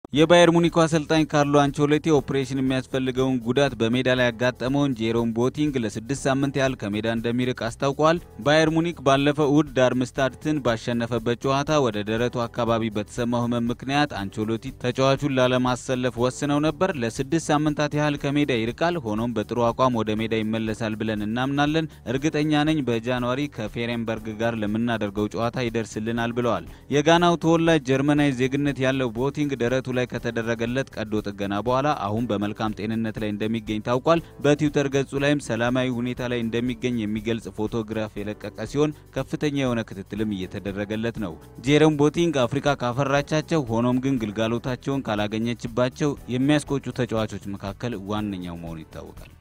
የባየር ሙኒኩ አሰልጣኝ ካርሎ አንቸሎቲ ኦፕሬሽን የሚያስፈልገውን ጉዳት በሜዳ ላይ ያጋጠመውን ጄሮም ቦቲንግ ለስድስት ሳምንት ያህል ከሜዳ እንደሚርቅ አስታውቋል። ባየር ሙኒክ ባለፈው እሁድ ዳርምስታድትን ባሸነፈበት ጨዋታ ወደ ደረቱ አካባቢ በተሰማው ሕመም ምክንያት አንቸሎቲ ተጫዋቹን ላለማሰለፍ ወስነው ነበር። ለስድስት ሳምንታት ያህል ከሜዳ ይርቃል። ሆኖም በጥሩ አቋም ወደ ሜዳ ይመለሳል ብለን እናምናለን። እርግጠኛ ነኝ በጃንዋሪ ከፌሬንበርግ ጋር ለምናደርገው ጨዋታ ይደርስልናል ብለዋል። የጋናው ተወላጅ ጀርመናዊ ዜግነት ያለው ቦቲንግ ደረቱ ላይ ከተደረገለት ቀዶ ጥገና በኋላ አሁን በመልካም ጤንነት ላይ እንደሚገኝ ታውቋል። በትዊተር ገጹ ላይም ሰላማዊ ሁኔታ ላይ እንደሚገኝ የሚገልጽ ፎቶግራፍ የለቀቀ ሲሆን ከፍተኛ የሆነ ክትትልም እየተደረገለት ነው። ጄሮም ቦቲንግ አፍሪካ ካፈራቻቸው ሆኖም ግን ግልጋሎታቸውን ካላገኘችባቸው የሚያስቆጩ ተጫዋቾች መካከል ዋነኛው መሆኑ ይታወቃል።